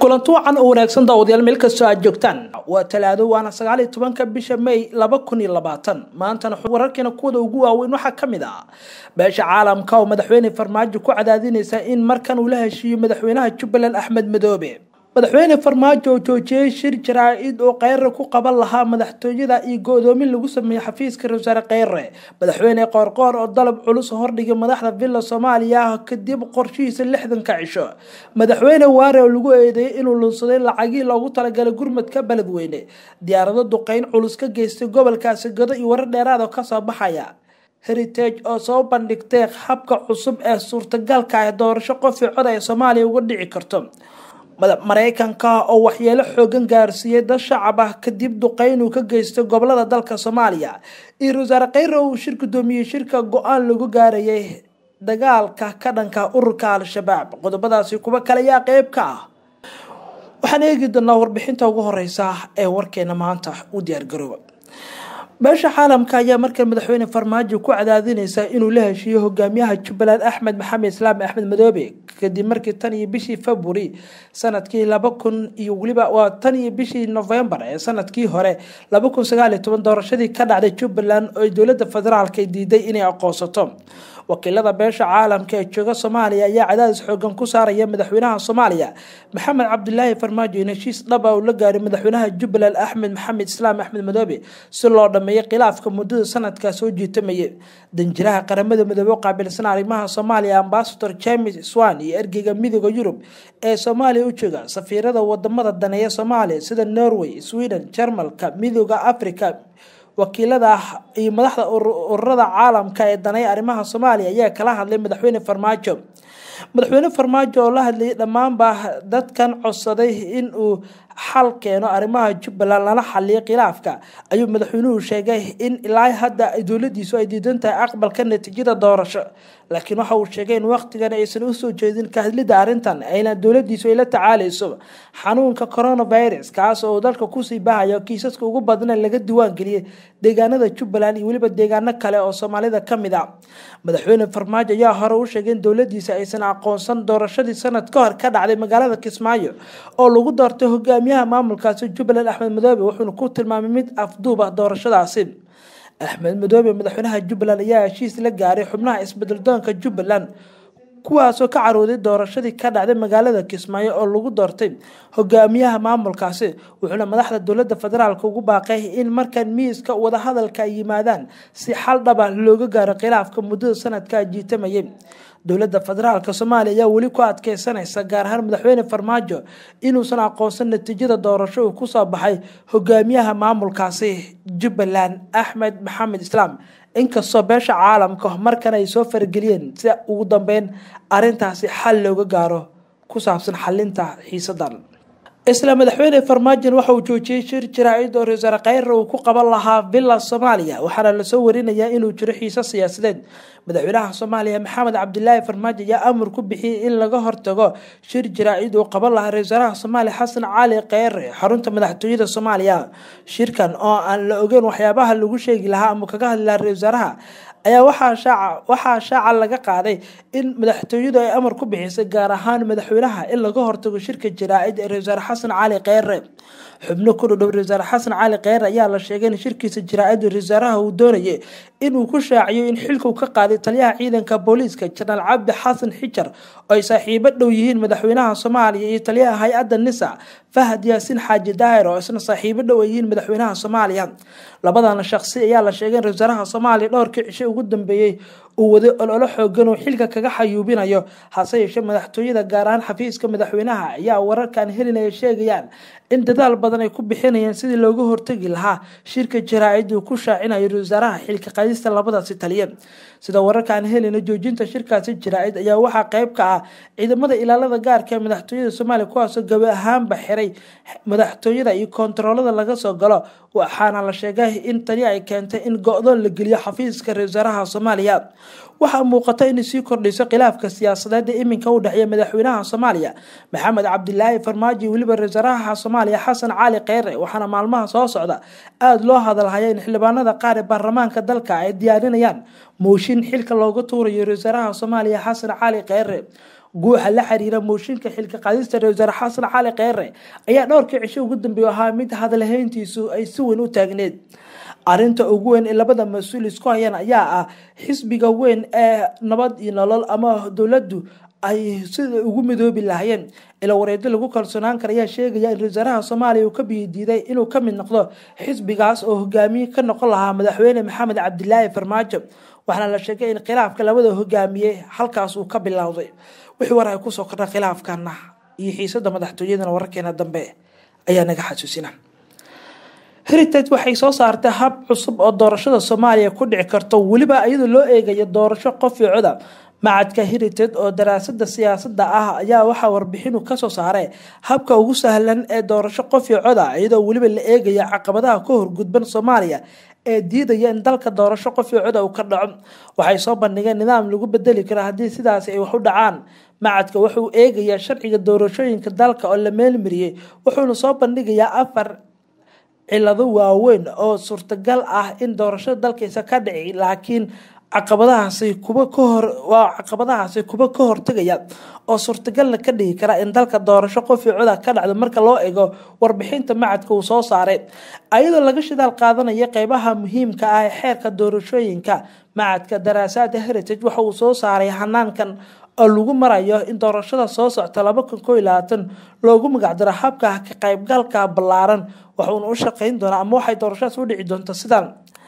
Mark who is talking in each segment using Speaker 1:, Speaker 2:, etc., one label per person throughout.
Speaker 1: kulanti wacan oo wanaagsan daawadayaal meel kastoo aad joogtaan waa talaado waana sagaaliyo tobanka bisha may laba kun iyo labaatan maantana wararkeena kuwada ugu waaweyn waxaa ka mid ah beesha caalamka oo madaxweyne farmaajo ku cadaadinaysa in markan uu la heshiiyo madaxweynaha jubbaland axmed madoobe madaxweyne farmaajo oo joojiyey shir jaraa-id oo kheyre ku qaban lahaa madaxtooyada iyo go-doomin lagu sameeyey xafiiska ra-wasaare kheyre madaxweyne qoorqoor oo dalab culus hordhigay madaxda villa soomaaliya kadib qorshihiisa lixdanka cisho madaxweyne waare oo lagu eedeeyay inuu lunsaday lacagii loogu talagalay gurmadka beledweyne diyaarado duqeyn culus ka geystay gobolkaasi gado iyo warar dheeraad oo kasoo baxaya heritage oo soo bandhigtay habka cusub ee suurtagalka ee doorasho qofii cod ee soomaaliya uga dhici karto mareykanka oo waxyeelo xoogan gaarsiiyey dad shacab ah kadib duqeyn uu ka geystay gobolada dalka soomaaliya iyo ra-wasaare kheyre uu shir gudoomiyey shirka go-aan lagu gaarayay dagaalka ka dhanka ururka al-shabaab qodobadaasi kuwa kale ayaa qeyb ka ah waxaan eegi doonaa warbixinta ugu horeysa ee warkeena maanta u diyaargarooba beesha caalamka ayaa markan madaxweyne farmaajo ku cadaadineysa inuu la heshiiyo hogaamiyaha jubbaland axmed maxamed islaam axmed madoobe kadib markii tan iyo bishii february sanadkii laba kun iyo weliba waa tan iyo bishii novembar ee sanadkii hore laba kun sagaaliyo toban doorashadii ka dhacday jubbaland oo dowlada federaalka diiday inay aqoonsato wakiilada beesha caalamka ee jooga soomaaliya ayaa cadaadis xoogan ku saaraya madaxweynaha soomaaliya maxamed cabdilaahi farmaajo in heshiis dhaba uu la gaaray madaxweynaha jubbaland axmed maxamed islaam axmed madoobe si loo dhameeyo khilaafka muddada sanadkaa soo jiitamayay danjiraha qaramada midoobe u qaabilsan arrimaha soomaaliya ambasador james swan iyo ergeyga midooda yurub ee soomaaliya u jooga safiirada wadamada daneeya soomaaliya sida norway sweden jarmalka midooda africa wakiilada iyo madaxda ururada caalamka ee danay arrimaha soomaaliya ayaa kala hadlay madaxweyne farmaajo madaxweyne farmaajo oo la hadlayay dhammaanba dadkan codsaday in uu xal keeno arrimaha jubbaland lana xaliyo khilaafka ayuu madaxweynuhu sheegay in ilaa hadda dowladiisu ay diidan tahay aqbalka natiijada doorasho laakiin waxa uu sheegay in waqtigan aysan usoo jeedin ka hadlida arrintan ayna dowladiisu ay la tacaaleyso xanuunka coronavirus kaas oo dalka kusii bahayo kiisaska ugu badna laga diwaangeliyay deegaanada jubbaland iyo weliba deegaano kale oo soomaalida kamid a madaxweyne farmaajo ayaa hore u sheegay in dowladiisa aysan aqoonsan doorashadii sanad ka hor ka dhacday magaalada kismaayo oo lagu doortay hogaamiyaha maamulkaasi jubbaland axmed madoobe wuxuuna ku tilmaamay mid afduub ah doorashadaasi axmed madoobe madaxweynaha jubbaland ayaa heshiis la gaaray xubnaha isbedeldoonka jubbaland kuwaasoo ka carooday doorashadii ka dhacday magaalada kismaayo oo lagu doortay hogaamiyaha maamulkaasi wuxuuna madaxda dowlada federaalk ugu baaqay in markan miiska wadahadalka ay yimaadaan si xal dhaba looga gaaro khilaafka muddada sanadkaa jiitamayay dowlada federaalk soomaaliya ayaa weli ku adkeysanaysa gaar ahaan madaxweyne farmaajo inuusan aqoonsan natiijada doorasho uu kusoo baxay hogaamiyaha maamulkaasi jubbaland axmed maxamed islaam inkastoo beesha caalamka markan ay soo farageliyeen si ugu dambeyn arintaasi xal looga gaaro ku saabsan xalinta xiisadan isla madaxweyne farmaajon waxa uu joojiyey shir jaraa-id oo ra-wasaare kheyre uu ku qaban lahaa villa soomaaliya waxaana lasoo warinayaa inuu jiro xiiso siyaasadeed madaxweynaha soomaaliya maxamed cabdilaahi farmaajo ayaa amar ku bixiyey in laga hortago shir jaraa-id uu qaban lahaa ra-wasaaraha soomaaliya xasan cali kheyre xarunta madaxtooyada soomaaliya shirkan oo aan la ogeyn waxyaabaha lagu sheegi lahaa ama kaga hadli lahaa ra-wasaaraha ayaa waxaa shaaca laga qaaday in madaxtooyadu ay amar ku bixisay gaar ahaan madaxweynaha in laga hortago shirka jaraa-id ee ra-wasaare xasan cali kheyre xubno ku dhudhow ra-wasaare xasan cali kheyre ayaa la sheegay in shirkiisa jaraa-id ra-wasaaraha uu doonayay inuu ku shaaciyo in xilka uu ka qaaday taliyaha ciidanka booliiska janaal cabdi xasan xijar oo ay saaxiibo dhow yihiin madaxweynaha soomaaliya iyo taliyaha hay-adda nisa fahad yaasiin xaaji daahir oo isna saaxiibo dhow ay yihiin madaxweynaha soomaaliya labadana shaqsi ayaa la sheegay in ra-wasaaraha soomaaliya dhowrkii cisho ugu dambeeyey uu waday ololo xoogan oo xilka kaga xayuubinayo hase yeeshee madaxtooyada gaar ahaan xafiiska madaxweynaha ayaa wararkan helinaya sheegayaan in dadaal badan ay ku bixinayeen sidii looga hortagi lahaa shirka jaraa-id uu ku shaacinayo ra-wasaaraha xilka qaadista labadaasi taliya sida wararkaan helina joojinta shirkaasi jaraa-id ayaa waxaa qeyb ka ah ciidamada ilaalada gaarka ee madaxtooyada soomaaliya kuwaasoo gabi ahaanba xiray madaxtooyada iyo koontaroolada laga soo galo waxaana la sheegay in tani ay keentay in go-doon la geliyo xafiiska ra-wasaaraha soomaaliya waxaa muuqata inay sii kordhayso khilaafka siyaasadeed ee iminka u dhexeeya madaxweynaha soomaaliya maxamed cabdilaahi farmaajo iyo weliba ra-wasaaraha soomaaliya xasan cali kheyre waxaana maalmaha soo socda aada loo hadalhaya in xildhibaanada qaar ee baarlamaanka dalka ay diyaarinayaan mooshin xilka looga tuurayo ra-wasaaraha soomaaliya xasan cali kheyre guuxa la xiriira mooshinka xilka qaadista ra wasaare xasan cali kheyre ayaa dhowrkii cisho ugu dambeeya ahaa mid hadalhayntiisu ay si weyn u taagneed arinta ugu weyn ee labada mas-uul isku hayaan ayaa ah xisbiga weyn ee nabad iyo nolol ama dowladdu ay sida ugu midoobi lahaayeen ila wareedo lagu kalsoonaan kara ayaa sheegaya in wasaaraha soomaaliya uu ka biyadiiday inuu ka mid noqdo xisbigaas oo hogaamiye ka noqon lahaa madaxweyne maxamed cabdilaahi farmaajo waxaana la sheegay in khilaafka labada hogaamiye halkaas uu ka bilowday wixii war ay kusoo kordha khilaafkana iyo xiisada madaxtooyadana wararkeena dambe ayaa naga xasuusina heritage waxay soo saartay hab cusub oo doorashada soomaaliya ku dhici karto weliba iyadoo loo eegayo doorasho qof iyo coda macadka heritage oo daraasada siyaasada ah ayaa waxaa warbixinu kasoo saaray habka ugu sahlan ee doorasho qof iyo coda iyadoo weliba la eegaya caqabadaha ka horgudban soomaaliya ee diidaya in dalka doorasho qof iyo coda uu ka dhaco waxay soo bandhigeen nidaam lagu bedeli karo haddii sidaasi ay wax u dhacaan macadka wuxuu eegayaa sharciga doorashooyinka dalka oo la meelmariyey wuxuuna soo bandhigayaa afar cilado waaweyn oo suurtagal ah in doorashada dalkiisa ka dhici laakiin caqabadahaasi kuba kahor waa caqabadahaasi kuba ka hortagaya oo suurtagalna ka dhigi kara in dalka doorasho qof iyo coda ka dhacdo marka loo eego warbixinta macadka uu soo saaray ayadoo laga shidaal qaadanaya qeybaha muhiimka ah ee xeerka doorashooyinka macadka daraasaada heritage waxa uu soo saaray hanaankan oo lagu marayo in doorashada soo socta laba kun koo iyo labaatan loogu magacdaro habka ka qaybgalka ballaaran waxuuna u shaqeyn doonaa ama waxay doorashadaas u dhici doonta sidan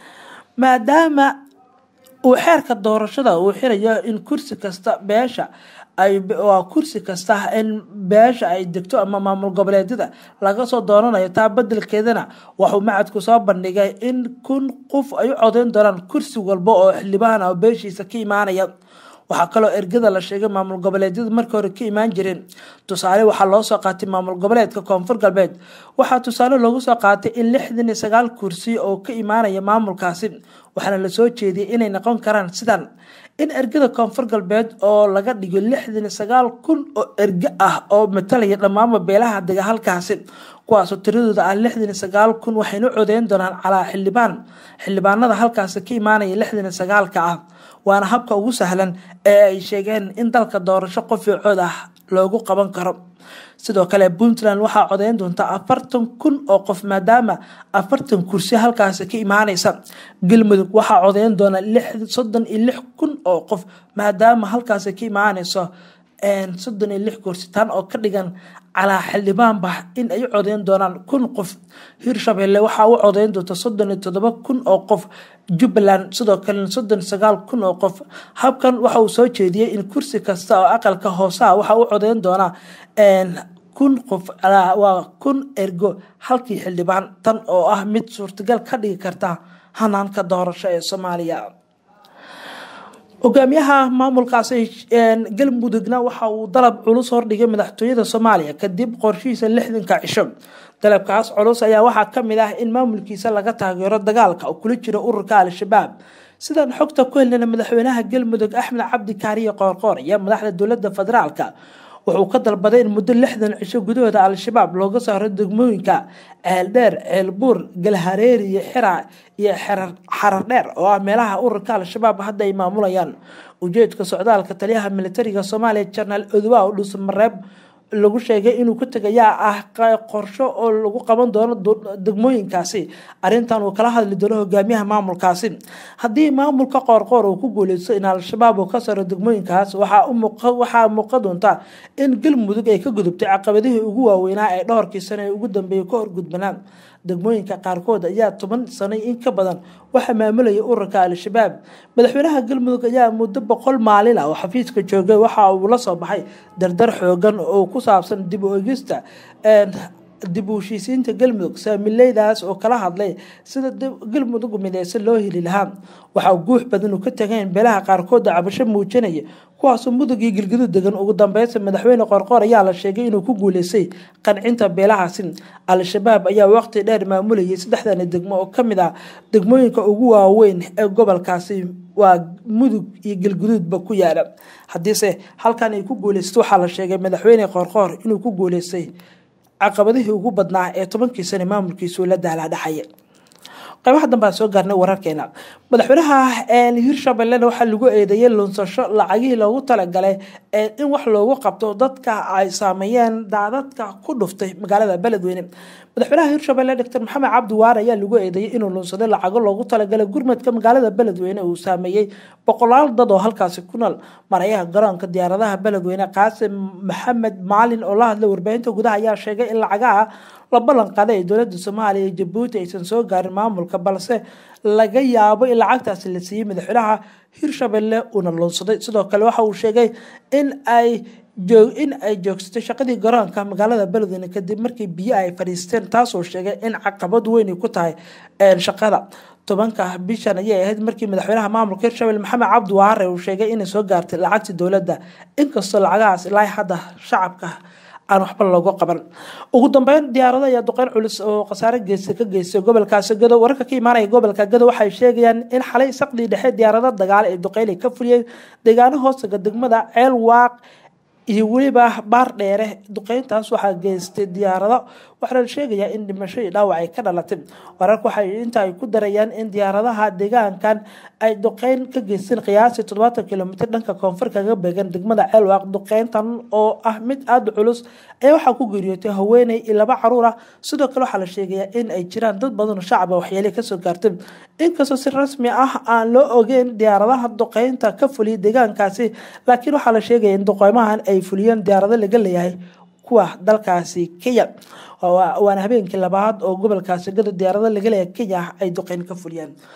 Speaker 1: maadaama uu xeerka doorashada uu xirayo in kursi kasta beesha ay waa kursi kasta in beesha ay degto ama maamul goboleedyada laga soo dooranayo taa bedelkeedana waxuu macadku soo bandhigay in kun qof ay u codeyn doonaan kursi walba oo xildhibaan ah oo beeshiisa ka imaanaya waxaa kaloo ergada la sheegay maamul goboleedyada markii hore ka imaan jireen tusaale waxaa loo soo qaatay maamul goboleedka koonfur galbeed waxaa tusaale loogu soo qaatay in lixdan iyo sagaal kursi oo ka imaanaya maamulkaasi waxaana lasoo jeediyay inay noqon karaan sidan in ergada koonfur galbeed oo laga dhigo lixdan iyo sagaal kun oo erge ah oo matalaya dhammaanba beelaha dega halkaasi kuwaasoo tiradooda ah lixdan iyo sagaal kun waxayna codeyn doonaan calaa xildhibaan xildhibaanada halkaasi ka imaanaya lixdan iyo sagaalka ah waana habka ugu sahlan ee ay sheegeen in dalka doorasho qof iyo cod ah loogu qaban karo sidoo kale puntland waxaa codeyn doonta afartan kun oo qof maadaama afartan kursi halkaasi ka imaaneysa galmudug waxaa codeyn doona soddon iyo lix kun oo qof maadaama halkaasi ka imaaneyso soddon iyo lix kursi tan oo ka dhigan calaa xildhibaanba in ay u codeyn doonaan kun qof hirshabelle waxaa u codeyn doonta soddon iyo toddoba kun oo qof jubbaland sidoo kalena soddon iyo sagaal kun oo qof habkan waxa uu soo jeediyey in kursi kasta oo aqalka hooseha waxaa u codeyn doonaa kun qof waa kun ergo halkii xildhibaan tan oo ah mid suurtagal ka dhigi karta hanaanka doorasho ee soomaaliya hogaamiyaha maamulkaasi galmudugna waxa uu dalab culus hordhigay madaxtooyada soomaaliya kadib qorshihiisa lixdanka cisho dalabkaas culus ayaa waxaa kamid ah in maamulkiisa laga taageero dagaalka oo kula jiro ururka al-shabaab sidaan xogta ku helnana madaxweynaha galmudug axmed cabdi kaariye qoorqoor iyo madaxda dowlada federaalka wuxuu ka dalbaday in muddo lixdan cisho gudahooda al-shabaab looga saaro degmooyinka ceeldheer ceelbuur galhareeri iyo xira iyo xarardheer oo ah meelaha ururka al-shabaab hadda ay maamulayaan ujeedka socdaalka taliyaha militariga soomaaliya jenaraal odowa dhuusamareeb lagu sheegay inuu ku tegayaa ah qorsho oo lagu qaban doono degmooyinkaasi arintan uu kala hadli doono hogaamiyaha maamulkaasi haddii maamulka qoorqoor uu ku guuleysto in al-shabaab uu ka saro degmooyinkaas waxaa muuqa doonta in galmudug ay ka gudubtay caqabadihii ugu waaweynaa ee dhowrkii sano ee ugu dambeeyay ka horgudbanaan degmooyinka qaarkood ayaa toban sano in ka badan waxaa maamulaya ururka al-shabaab madaxweynaha galmudug ayaa muddo boqol maalin ah oo xafiiska joogay waxa uu la soo baxay dardar xoogan oo ku saabsan dib u egista dib u heshiisiinta galmudug saamileydaas oo kala hadlay sida galmudug mideysan loo heli lahaa waxaa guux badan uu ka tagayn beelaha qaarkooda cabasho muujinaya kuwaasoo mudug iyo gilgidud degan ugu dambeysa madaxweyne qorqoor ayaa la sheegay inuu ku guuleystay qancinta beelahaasi al-shabaab ayaa waqti dheer maamulayay saddexdan degmo oo kamid ah degmooyinka ugu waaweyn ee gobolkaasi waa mudug iyo galguduudba ku yaala haddiise halkan ay ku guuleysta waxaa la sheegay madaxweyne qorqoor inuu ku guuleystay caqabadihii ugu badnaa ee tobankii sane maamulkiisu la daalaadhaxaya qaybaha dambe aan soo gaarnay wararkeena madaxweynaha hirshabellena waxaa lagu eedeeyey lunsasho lacagihii loogu talagalay in wax loogu qabto dadka ay saameeyeen daadadka ku dhuftay magaalada beledweyne madaxweynaha hirshabelle doctor maxamed cabdi waar ayaa lagu eedeeyey inuu lunsaday lacago loogu talagalay gurmadka magaalada beledweyne uu saameeyey boqolaal dad oo halkaasi ku nool marayaha garoonka diyaaradaha beledweyne qaasim maxamed maalin oo la hadlay warbaahinta gudaha ayaa sheegay in lacagaha la ballan qaaday ee dowlada soomaaliya iyo jabuuti aysan soo gaarin maamulka balse laga yaabo in lacagtaasi la siiyey madaxweynaha hirshabelle uuna lunsaday sidoo kale waxa uu sheegay in ay in ay joogsatay shaqadii garoonka magaalada beledweyne kadib markii biyo ay fadhiisteen taasoo sheegay in caqabad weyn ku tahay shaqada tobanka bishan ayay ahayd markii madaxweynaha maamulka hirshabelle maxamed cabdi waare uu sheegay inay soo gaartay lacagtii dowladda inkastoo lacagahaas ilaa hadda shacabka aan waxba loogu qaban ugu dambeyn diyaarado ayaa duqeyn culus oo khasaare geysa ka geystay gobolkaasi gado wararka ka imaanaya gobolka gado waxay sheegayaan in xalay saqdii dhexe diyaarado dagaale ay duqeyn ay ka fuliyeen deegaano hoostaga degmada ceel waaq iyo weliba baar dheere duqeyntaas waxaa geystay diyaarado waxaana la sheegayaa in dhimasho iyo dhaawac ay ka dhalatay wararka waxay inta ay ku darayaan in diyaaradaha deegaankan ay duqeyn ka geysteen qiyaasii toddobaatan kilomitr dhanka koonfur kaga beegan degmada ceelwaaq duqeyntan oo ah mid aada culus ayaa waxaa ku geeriyootay haweeney iyo laba caruur ah sidoo kale waxaa la sheegayaa in ay jiraan dad badan oo shacaba waxyeelay kasoo gaartay inkastoo si rasmi ah aan loo ogeyn diyaaradaha duqeynta ka fuliyay deegaankaasi laakiin waxaa la sheegaya in duqeymahan ay fuliyeen diyaarado laga leeyahay kuwa dalkaasi kenya waana habeenkii labaad oo gobolkaasi gado diyaarado laga leeyahay kenya ay duqeyn ka fuliyeen